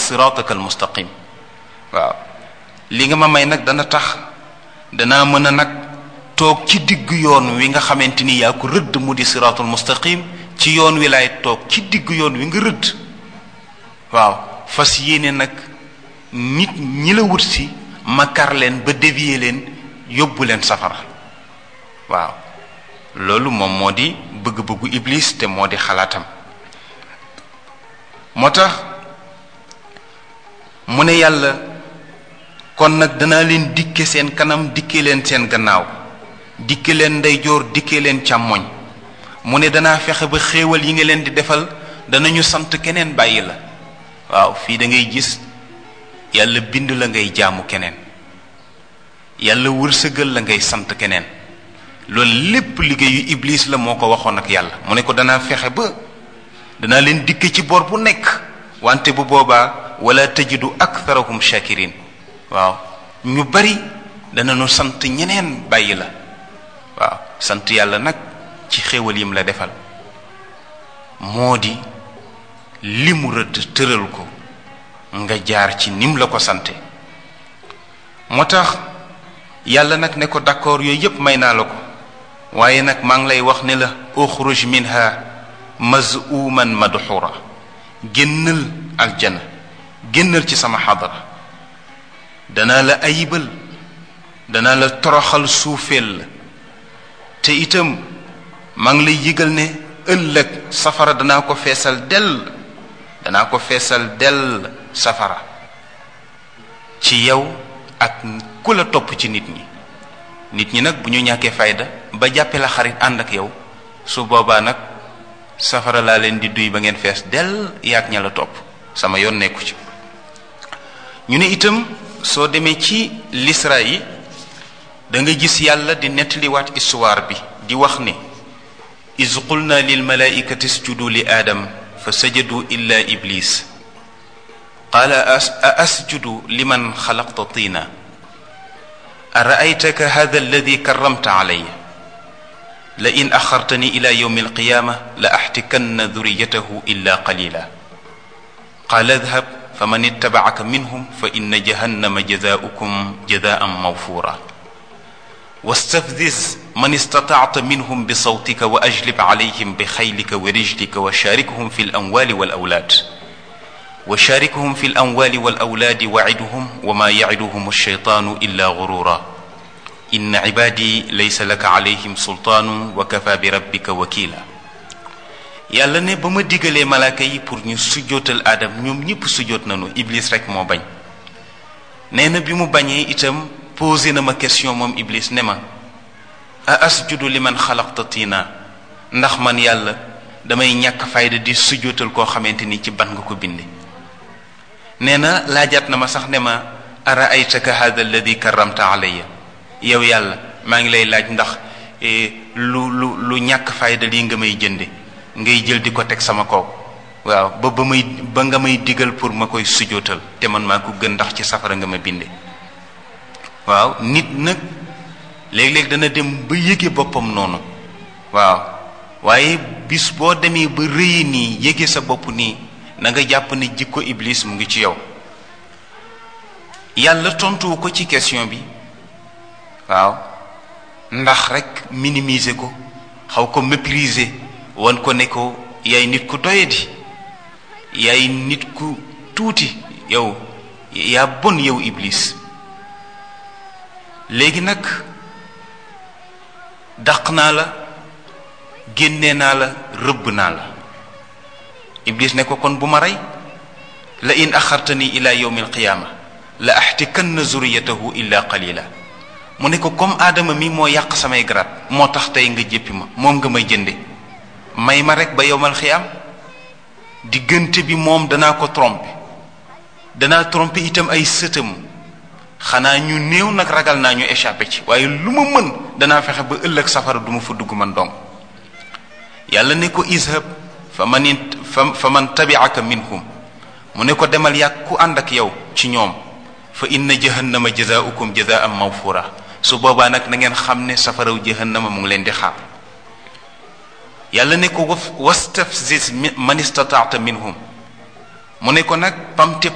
sirataka almustaqim waaw li nga ma may nag dana tax danaa mën a nag toog ci digg yoon wi nga xamante ni yaa ko rëdd mu di siratul mustaqim ci yoon wi laay toog ci digg yoon wi nga rëdd waaw fas yéene nag nit ñi la wut si ma kar leen ba dévier leen yóbbu leen safara waaw loolu moom moo di bëgg-bëggu iblis te moo di xalaatam moo tax mu ne yàlla kon nag danaa leen dikke seen kanam dikke leen seen gannaaw dikke leen ndeyjoor dikke leen càmmoñ mu ne danaa fexe ba xéewal yi nga leen di defal danañu sant keneen bàyyi la waaw fii da ngay gis yàlla bind la ngay jaamu keneen yàlla wërsëgal la ngay sant keneen loolu lépp liggéeyu iblis la moo ko waxoon ak yàlla mu ne ko danaa fexe ba danaa leen dikke ci bor bu nekk wante bu boobaa wala tajidu aktharahum shakirin waaw ñu bari danañu sant ñeneen bàyyi la waaw sant yàlla nag ci xéewal yim la defal moo di li mu rëdd tëral ko nga jaar ci nim la ko sante moo tax yàlla nag ne ko d'accord yooyu yépp may naa la ko waaye nag maa ngi lay wax ne la uxruj minha mazuman madxura génnal aljana génnal ci sama xadara danaa la ayibal danaa la toroxal suufeel la te itam maa ngi lay yëgal ne ëllëg safara danaa ko feesal dell danaa ko feesal dell safara ci yow ak ku la topp ci nit ñi nit ñi nag bu ñu ñàkkee fayda ba jàppe la xarit ànd ak yow su boobaa nag safara laa leen di duy ba ngeen fees dell yaag ña la topp sama yoon nekku ci ñu ne itam soo demee ci lisra yi da nga gis yàlla di nettaliwaat histoire bi di wax ne iz qulna lil malaikati isjudu li aadam fa sajadu illa iblis qaala a asjudu liman xalaqta tiina araaytaka hada alladi karramta alaya la in axartani ila yowmi alqiyama la axtikanna duriyatahu illa qalila qaala adhab faman ittabacaka minhum fa inna jahannama jazaaukum jazaan mawfura واستفزز من استطعت منهم بصوتك واجلب عليهم بخيلك ورجلك وشاركهم في الاموال والاولاد وشاركهم في الاموال والاولاد وعدهم وما يعدهم الشيطان الا غرورا ان عبادي ليس لك عليهم سلطان وكفى بربك وكيلا yàlla ne ba ma digalee malaaka yi pour ñu sujjootal aadam ñoom ñëpp sujjoot nañu iblis rek moo bañ nee na bi mu bañee itam posé na ma question moom iblis ne ma a asjudu li man xalaqta tiina ndax man yàlla damay ñàkk fayda di sujjootal koo xamante ni ci ban nga ko binde nee na laajaat na ma sax ne ma ara aytaka hada alladi karramta alayya yow yàlla maa ngi lay laaj ndax lu lu lu ñàkk fayda lii nga may jënde ngay jël di ko teg sama kaw waaw ba ba may ba nga may digal pour ma koy sujjootal te man maa ko gën ndax ci safara nga ma binde waaw nit nag léeg-léeg dana dem ba yëge boppam noonu waaw waaye bis boo demee ba rëyi nii yëge sa bopp nii na nga jàpp ne jikko iblis mu ngi ci yow yàlla tontuwu ko ci question bi waaw ndax rek minimiser ko xaw ko mépriser wan ko ne ko yaay nit ku doyadi yaay nit ku tuuti yow yaa bon yow iblis léegi nag dàq naa la génne naa la rëbb naa la iblis ne ko kon bu ma rey la in axartani ila yowmi alqiyaama la axtikanna zuriyatahu illa qalila mu ne ko comme aadama mi moo yàq samay garaat moo tax tey nga jéppi ma moom nga may jënde may ma rek ba yowmal xiyaam diggante bi moom danaa ko tromper danaa tromper itam ay sëtam xanaa ñu néew nag ragal naa ñu échappé ci waaye lu ma mën danaa fexe ba ëllëg safara du ma fa dugg man dong yàlla ne ko izhab fa man fa fa man tabi'aka minhum mu ne ko demal yàgg ku ànd ak yow ci ñoom fa inna jahannama jazaaukum jazaan mawfura su boobaa nag na ngeen xam ne safaraw jahannama mu ngi leen di xaar yàlla ne ko wastafziz man istataata minhum mu ne ko nag pamte